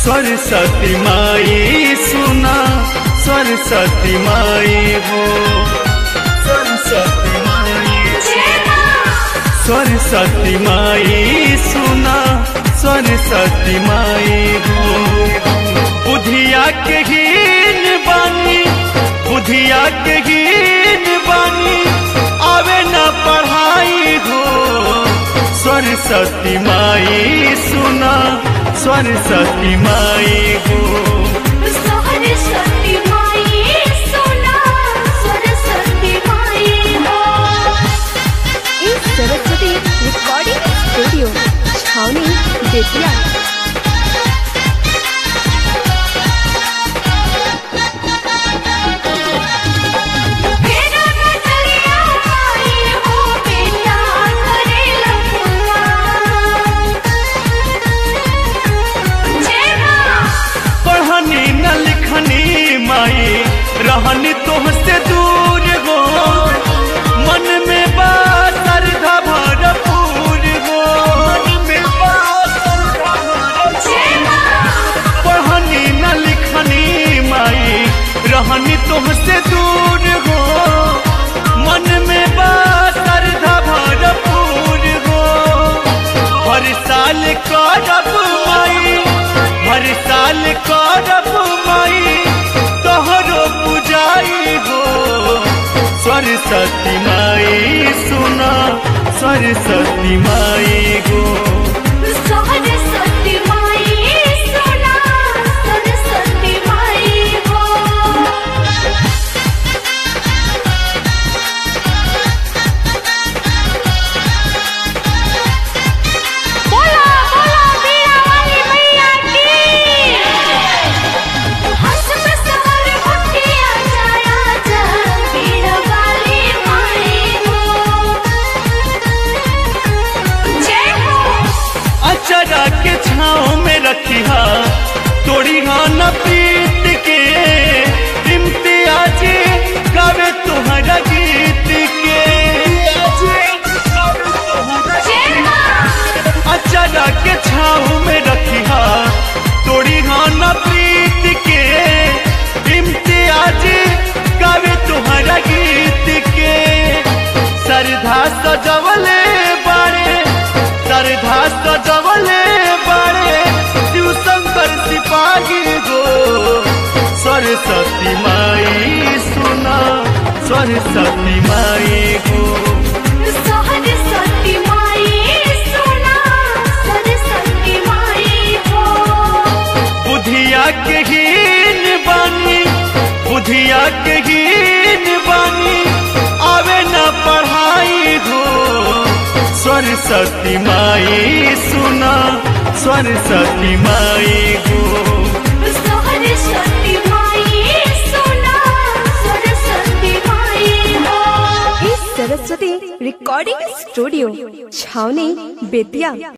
सरस्वती माई सुना सरस्वती माई हो सरस्वती माई सरस्वती माई सुना सरस्वती माई हो बुधिया के हीन बानी बुधिया के हीन बानी आवे न पढ़ाई हो सरस्वती माई सुना सरस्वती माई हो सरस्वती माई सुना सरस्वती माई हो इस सरस्वती रिकॉर्डिंग स्टूडियो छावनी बेतिया मेरा नजरिया माई हो बेटा करे लखुआ जय मां पढ़नी न लिखनी माई रहनी तोहसे दूर हो मन में बात श्रद्धा भरपूर हो मन में बात श्रद्धा भरपूर जय मां पढ़नी न लिखनी माई रहनी तुमसे दूर हो मन में बात श्रद्धा भरपूर हो हर साल करब माई हर साल करब माई तोहरो पुजाई हो सरस्वती माई सुना सरस्वती माई गो सरस्वती माई सुना सरस्वती माई हो बोला बोला बीड़ा वाली मैया की हंस में सवर उठिया जाया जा बीड़ा वाली माई हो जय हो अचरा के छाँव में रखिया तोड़ी न पीत के इम्तियाज गावे तुम्हारा गीत के जय मां अचरा के छाँव में रखिया तोड़ी न पीत के इम्तियाज गावे तुम्हारा गीत के सरधा सजवले बारे सरधा सजवले बारे शिव शंकर सिपाही गो सरस्वती माई सुना सरस्वती माई गो सरस्वती माई सुना सरस्वती माई हो बुधिया के हीन बानी बुधिया के हीन बानी आवे न पढ़ाई हो सरस्वती माई सुना सरस्वती माई गो सरस्वती माई सुना सरस्वती माई हो इस सरस्वती रिकॉर्डिंग स्टूडियो छावनी बेतिया